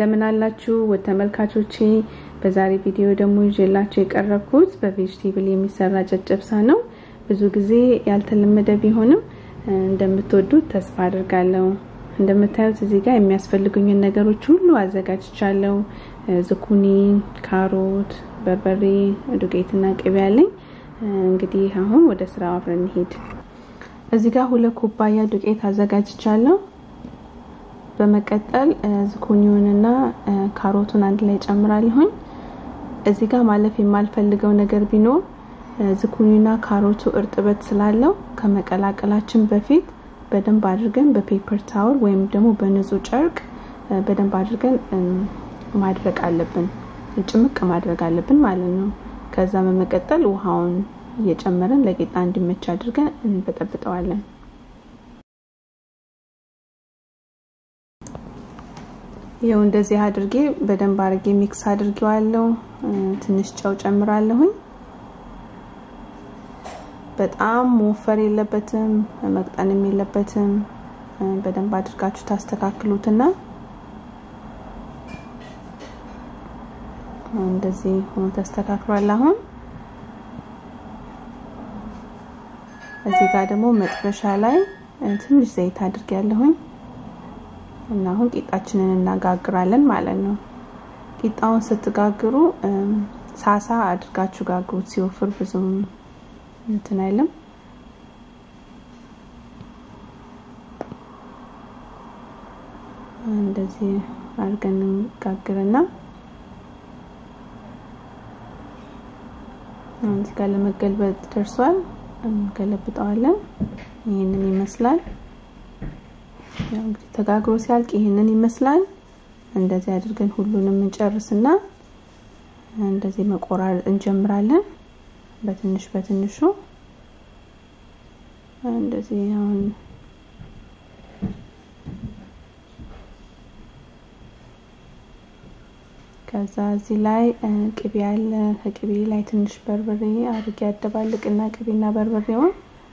እንደምን አላችሁ ውድ ተመልካቾቼ። በዛሬ ቪዲዮ ደግሞ ይዤላችሁ የቀረብኩት በቬጅቴብል የሚሰራ ጨጨብሳ ነው። ብዙ ጊዜ ያልተለመደ ቢሆንም እንደምትወዱት ተስፋ አድርጋለሁ። እንደምታዩት እዚህ ጋር የሚያስፈልጉኝን ነገሮች ሁሉ አዘጋጅቻለሁ። ዝኩኒ፣ ካሮት፣ በርበሬ፣ ዱቄትና ቅቤ ያለኝ። እንግዲህ አሁን ወደ ስራው አብረን እንሄድ። እዚህ ጋር ሁለት ኩባያ ዱቄት አዘጋጅቻለሁ። በመቀጠል ዝኩኒውንና ካሮቱን አንድ ላይ ጨምራለሁኝ። እዚህ ጋር ማለፍ የማልፈልገው ነገር ቢኖር ዝኩኒና ካሮቱ እርጥበት ስላለው ከመቀላቀላችን በፊት በደንብ አድርገን በፔፐር ታወል ወይም ደግሞ በንጹህ ጨርቅ በደንብ አድርገን ማድረቅ አለብን፣ ጭምቅ ማድረግ አለብን ማለት ነው። ከዛ በመቀጠል ውሃውን እየጨመረን ለቂጣ እንዲመች አድርገን እንበጠብጠዋለን። ይኸው እንደዚህ አድርጌ በደንብ አድርጌ ሚክስ አድርጌዋለሁ። ትንሽ ጨው ጨምራለሁኝ። በጣም መወፈር የለበትም መቅጠንም የለበትም። በደንብ አድርጋችሁ ታስተካክሉትና እንደዚህ ሆኖ ተስተካክሏል። አሁን እዚህ ጋር ደግሞ መጥበሻ ላይ ትንሽ ዘይት አድርጌያለሁኝ እና አሁን ቂጣችንን እናጋግራለን ማለት ነው። ቂጣውን ስትጋግሩ ሳሳ አድርጋችሁ ጋግሩት። ሲወፍር ብዙም እንትን አይልም። እንደዚህ አድርገን ጋግርና እዚህ ጋር ለመገልበጥ ደርሷል። እንገለብጠዋለን። ይህንን ይመስላል። ያው እንግዲህ ተጋግሮ ሲያልቅ ይህንን ይመስላል። እንደዚህ አድርገን ሁሉንም እንጨርስና እንደዚህ መቆራረጥ እንጀምራለን። በትንሽ በትንሹ እንደዚህ አሁን ከዛ እዚህ ላይ ቅቤ አለ። ከቅቤ ላይ ትንሽ በርበሬ አድርጌ ያደባልቅና ቅቤና በርበሬውን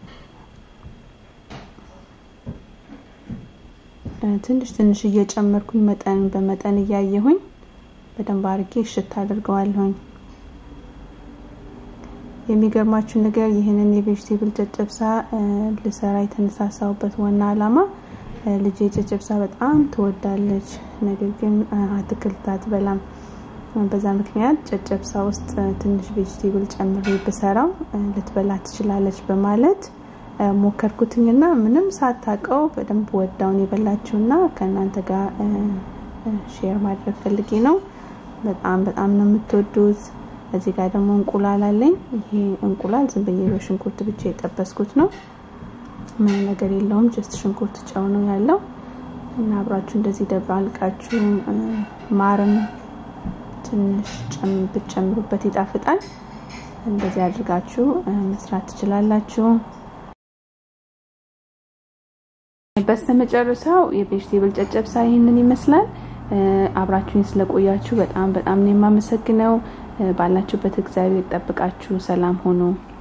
ትንሽ ትንሽ እየጨመርኩኝ መጠን በመጠን እያየሁኝ በደንብ አድርጌ እሽት አድርገዋለሁኝ። የሚገርማችሁ ነገር ይህንን የቬጅቴብል ጨጨብሳ ልሰራ የተነሳሳውበት ዋና ዓላማ ልጄ ጨጨብሳ በጣም ትወዳለች፣ ነገር ግን አትክልት አትበላም። በዛ ምክንያት ጨጨብሳ ውስጥ ትንሽ ቬጅቴብል ጨምሬ ብሰራው ልትበላ ትችላለች በማለት ሞከርኩትኝና ምንም ሳታውቀው በደንብ ወዳውን የበላችውና ከእናንተ ጋር ሼር ማድረግ ፈልጌ ነው። በጣም በጣም ነው የምትወዱት። እዚህ ጋር ደግሞ እንቁላል አለኝ። ይሄ እንቁላል ዝም ብዬ በሽንኩርት ብቻ የጠበስኩት ነው። ምንም ነገር የለውም። ጀስት ሽንኩርት ጨው ነው ያለው እና አብራችሁ እንደዚህ ደባልቃችሁ ማርም ትንሽ ብትጨምሩበት ይጣፍጣል። እንደዚህ አድርጋችሁ መስራት ትችላላችሁ። በስተመጨረሻው የቬጅቴብል ጨጨብሳ ይህንን ይመስላል። አብራችሁኝ ስለቆያችሁ በጣም በጣም ነው የማመሰግነው። ባላችሁበት እግዚአብሔር ጠብቃችሁ ሰላም ሆኖ